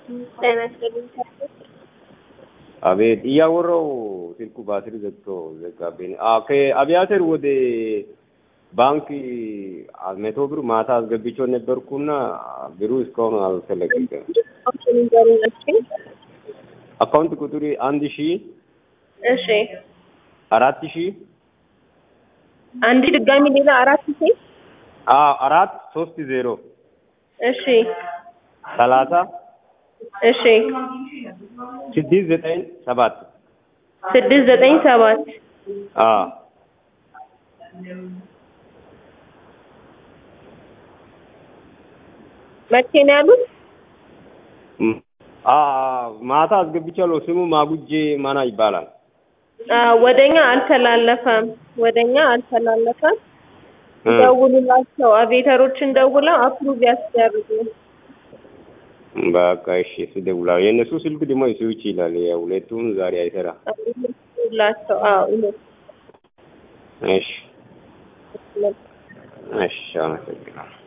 ጤና ይስጥልኝ። አቤት እያወራው ስልኩ ባትሪ ዘግቶ ዘጋብኝ። አዎ ከአብያተር ወደ ባንክ መቶ ብር ማታ አስገብቼው ነበርኩና ብሩ እስካሁን አልተለቀቀም። አካውንት ቁጥር አንድ ሺ እሺ አራት ሺ አንድ ድጋሚ ሌላ አራት ሺ አዎ አራት ሶስት ዜሮ እሺ ሰላሳ እሺ ስድስት ዘጠኝ ሰባት ስድስት ዘጠኝ ሰባት አዎ መቼ ነው ያሉት? አዎ ማታ አስገብቻለሁ። ስሙ ማጉጄ ማና ይባላል። አዎ ወደኛ አልተላለፈም፣ ወደኛ አልተላለፈም። ደውሉላቸው፣ አቤተሮችን ደውለው አፕሩቭ ያስደርጉ። በቃ እሺ፣ ስደውላለሁ። የእነሱ ስልክ ደግሞ ስዊች ይላል። ያው ሁለቱም ዛሬ አይሰራ። ላቸው አዎ እሺ፣ እሺ፣ አመሰግናለሁ።